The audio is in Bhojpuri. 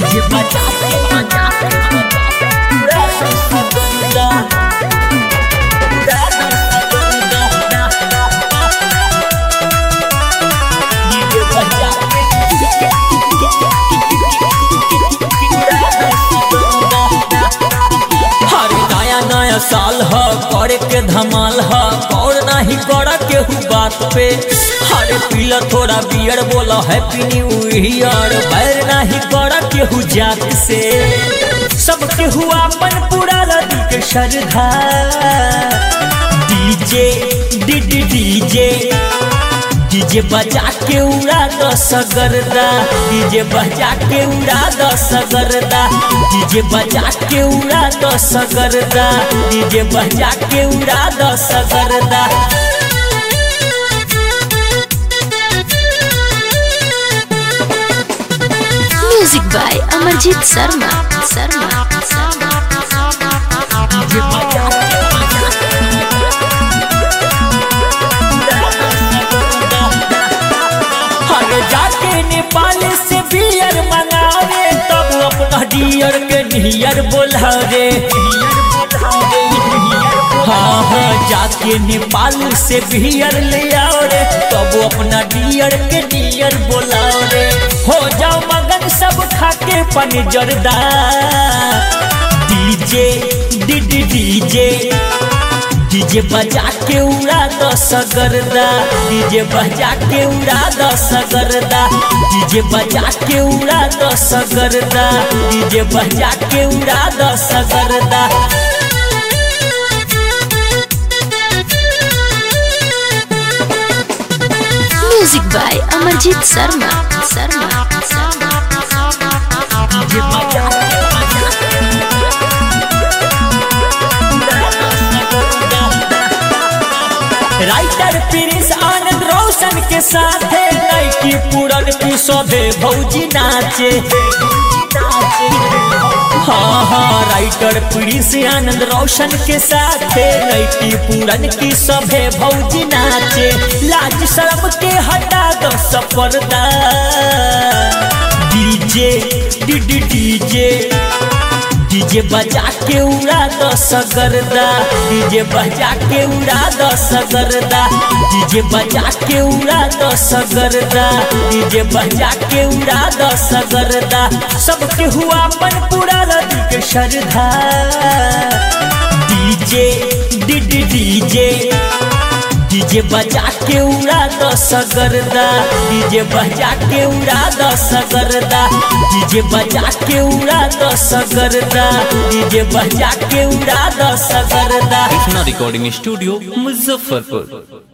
डीजे बजा के बजा के पूरा सगरदा पूरा सगरदा डीजे बजा हर नया नया साल ह करे के धमाल ह और नहीं करा केहू बात पे हरे पीला थोड़ा बियर बोला हैप्पी न्यू ईयर बैर नहीं करा केहू जात से सब केहू अपन पूरा लदी के श्रद्धा DJ D D DJ DJ बजा के उड़ा दो सगरदा डीजे बजा के उड़ा दो सगरदा डीजे बजा के उड़ा दो सगरदा डीजे बजा के उड़ा दो सगरदा music by Amarjeet Sharma Sharma Sharma DJ बजा के बजा के हरे जाके नेपाल से बियर मंगावे तब अपना डियर के नियर बोलावे हाँ हाँ जाके नेपाल से बियर ले आओ रे तब अपना डियर के नियर बोलाओ रे हो जाओ मगन सब खाके पन जरदा DJ D D DJ DJ बजा के उड़ा दो सगरदा डीजे बजा के उड़ा दो सगरदा डीजे बजा के उड़ा दो सगरदा डीजे बजा के उड़ा दो सगरदा music by Amarjeet Sharma Sharma Sharma DJ बजा के बजा के उड़ा दो सगरदा। राइटर प्रिंस आनंद रोशन के साथ लड़की पूरन की शोभे भौजी नाचे हाँ हाँ राइटर प्रिंस आनंद रोशन के साथ लड़की पूरन की सभे भौजी नाचे लाज शर्म के हटा दो सपर्दा DJ D D DJ DJ बजा के उड़ा दो सगरदा डीजे बजा के उड़ा दो सगरदा डीजे बजा के उड़ा दो सगरदा डीजे बजा के उड़ा दो सगरदा सबके हुआ अपन पूरा लदी के श्रद्धा DJ D D DJ DJ बजा के उड़ा दो सगरदा डीजे बजा के उड़ा दो सगरदा डीजे बजा के उड़ा दो सगरदा डीजे बजा के उड़ा दो सगरदा कृष्णा रिकॉर्डिंग स्टूडियो मुजफ्फरपुर